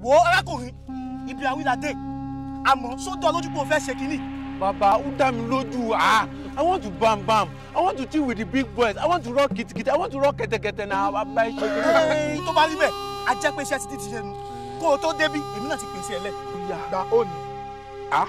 wo arákùnrin ibi àwílàdé àmọ́ sódò lójú pé o fẹ́ ṣe kínní. bàbá ó dá mi lójú ah i want to bam bam i want to chill with the big boys i want to rock kitikiti i want to rock kẹtẹkẹtẹ na bàbá ẹ ṣe kí Ẹ́ẹ̀, tó bá rí bẹ́ẹ̀ a jẹ́ pé iṣẹ́ ti ti ṣe nu kó o tó débí èmi náà ti pèsè ẹ̀ lẹ̀. gba òní. ah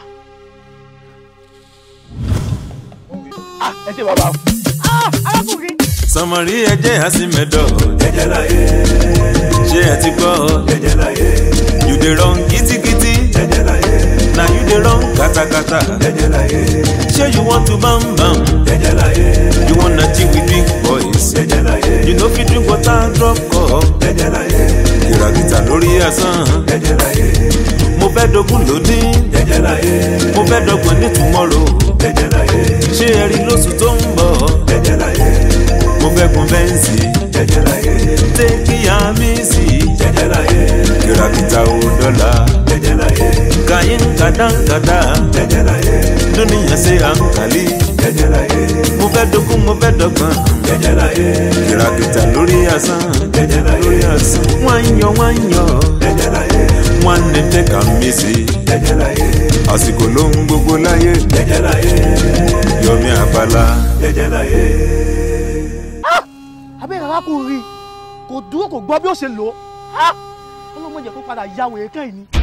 ah ẹ ṣe bàbá. arákùnrin sọmọrí ẹjẹ àsìmẹdọ jẹjẹ láyé ṣé ẹ ti gbọ́ jẹjẹ láyé you dey run kitikiti jẹjẹ láyé na you dey run katakata jẹjẹ láyé ṣé you want to bam bam jẹjẹ láyé you wanna chill with big boys jẹjẹ láyé you no fit drink water drop cup jẹjẹ láyé kìràkìtà lórí asán jẹjẹ láyé mo fẹ́ dogun lónìí jẹjẹ láyé mo fẹ́ dọ́gbọ̀n ní tomorrow jẹjẹ láyé ṣé ẹ rí lóṣù tó ń bọ̀ jẹjẹ láyé mo fẹ́ kun fẹ́ǹsì jẹjẹ láyé tẹ́kí àmì sí jẹjẹ láyé kìràkìtà ò dọ́là jẹjẹ láyé kàyín kàdánkàdá jẹjẹ láyé lónìyàn ṣe à ń kàlí jẹjẹ láyé mo fẹ́ dogun mo fẹ́ dọ́gbọ̀n jẹjẹ láyé kìràkìtà lórí asán jẹjẹ láyé lórí asán wọ́n ń yọ wọ́n ń yọ jẹjẹ láyé wọ́n ní tẹ́ka mi sí jẹjẹ láyé àsìkò ló ń gbogbo láyé jẹjẹ láyé yọmí àbálá jẹjẹ láyé. abẹ́rẹ́ arákùnrin kò dúró kò gbọ́ bí ó ṣe lò ó ọlọ́mọdé kó padà ya wèrè kẹ́yìn ni.